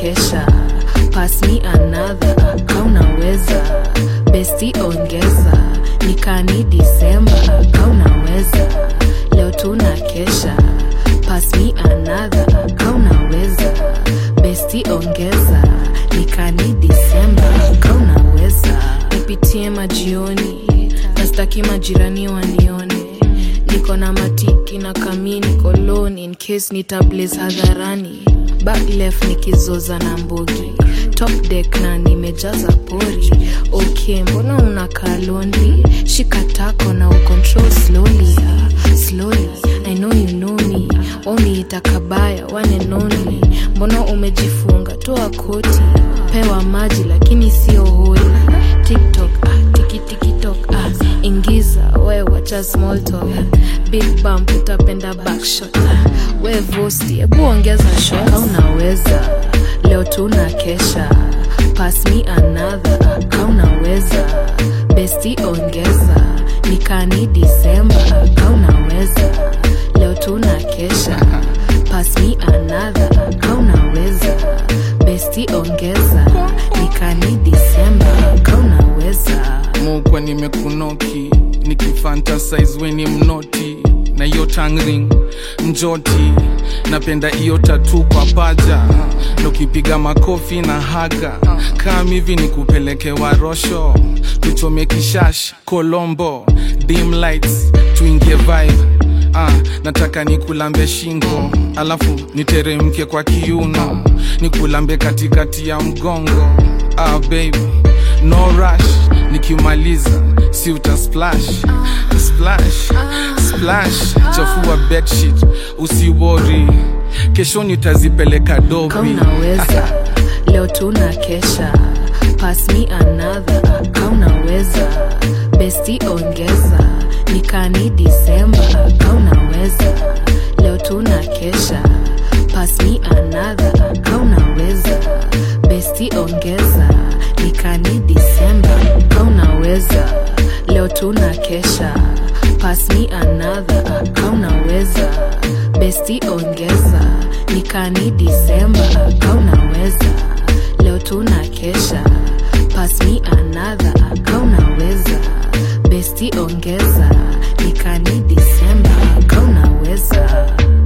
kesha pass me another kaunaweza besti ongeza nikani disemba kaunaweza leo tuna kesha pass me another kaunaweza besti ongeza nikani disemba kaunaweza nipitie majioni nastaki majirani wanione niko na matiki na kamini koloni in case nitablaze hadharani back left nikizoza na mbogi top deck na nimejaza pori ok mbona unakaa lonely shika tako na ucontrol slowly slowly i know you know me waniita kabaya one and only mbona umejifunga toa koti pewa maji lakini sio holi tiktok ah, tikitikitok ah, ingiza we wacha small talk big bump utapenda backshot ah, we vosti hebu ongeza shot unaweza leo tuna kesha pass me another kaunaweza besti ongeza nikani disemba kaunaweza leo tuna kesha pass me another kaunaweza besti ongeza nikani disemba kaunaweza mokwa nimekunoki nikifantasize weni mnoti na hiyo tangring njoti napenda hiyo tatu kwa paja nukipiga makofi na haga kam hivi ni kupeleke warosho tuchome kishash kolombo dim lights tuingie vibe ah, nataka nikulambe shingo alafu niteremke kwa kiuno nikulambe katikati ya mgongo ah, baby no rush nikimaliza si uta splash splash splash chafua bedsheet usiwori kesho nitazipeleka dobi kaunaweza leo tuna kesha pass me another kaunaweza besti ongeza nikani disemba kaunaweza leo tuna kesha pass me another kaunaweza besti ongeza nikani disemba kaunaweza leo tuna kesha pass me another kaunaweza besti ongeza nikani disemba kaunaweza leo tuna kesha pass me another kaunaweza besti ongeza nikani disemba kaunaweza